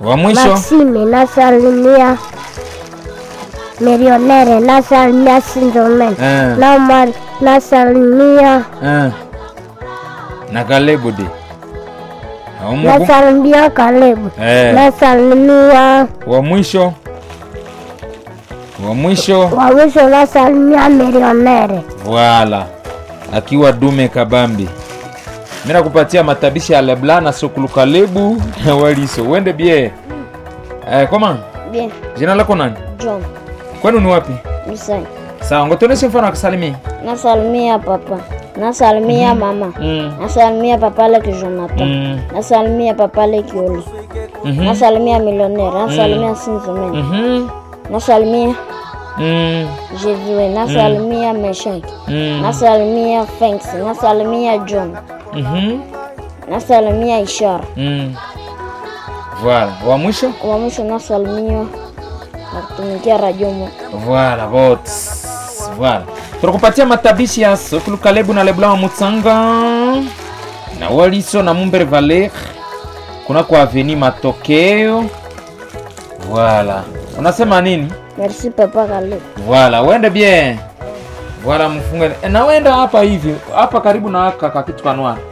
Wa mwisho Maxime nasalimia Milionere nasalimia Sindomen eh, Namar nasalimia eh. na Kalebu de Au Mungu? nasalimia Kalebu eh. nasalimia wa mwisho wa mwisho wawisho nasalimia Milionere Voilà. Akiwa dume kabambi. Mimi nakupatia matabishi ya Lebla na Sokulu Kalebu na Waliso. Uende bie. Eh, koma? Bien, Jina lako nani? John, Kwani ni wapi? Misai. Sawa, ngotoneshe mfano wa kusalimia. Nasalimia papa, nasalimia mama, Mm. nasalimia papa Leki Jonathan, Mm. nasalimia papa Leki Oli, Mhm. nasalimia Millionnaire, nasalimia Sinzomen, Mhm. nasalimia Mm. Jesue, nasalimia Meshaki, Mm. nasalimia Fanks, nasalimia John, Mhm. nasalimia Ishara. Mm. Voilà. Wa mwisho? Wa mwisho nasalimia nakutumikia Radio Mo. Voilà, vote. Voilà. Tunakupatia matabishi ya Sokulu Kalebu na Leblanc wa Mutsanga na Waliso na Mumbere Valer kuna kwa aveni matokeo. Voilà. Unasema nini? Merci papa Kale. Voilà, uende bien. Voilà, mfunge. E, na uenda hapa hivi, hapa karibu na haka kitu kanwa.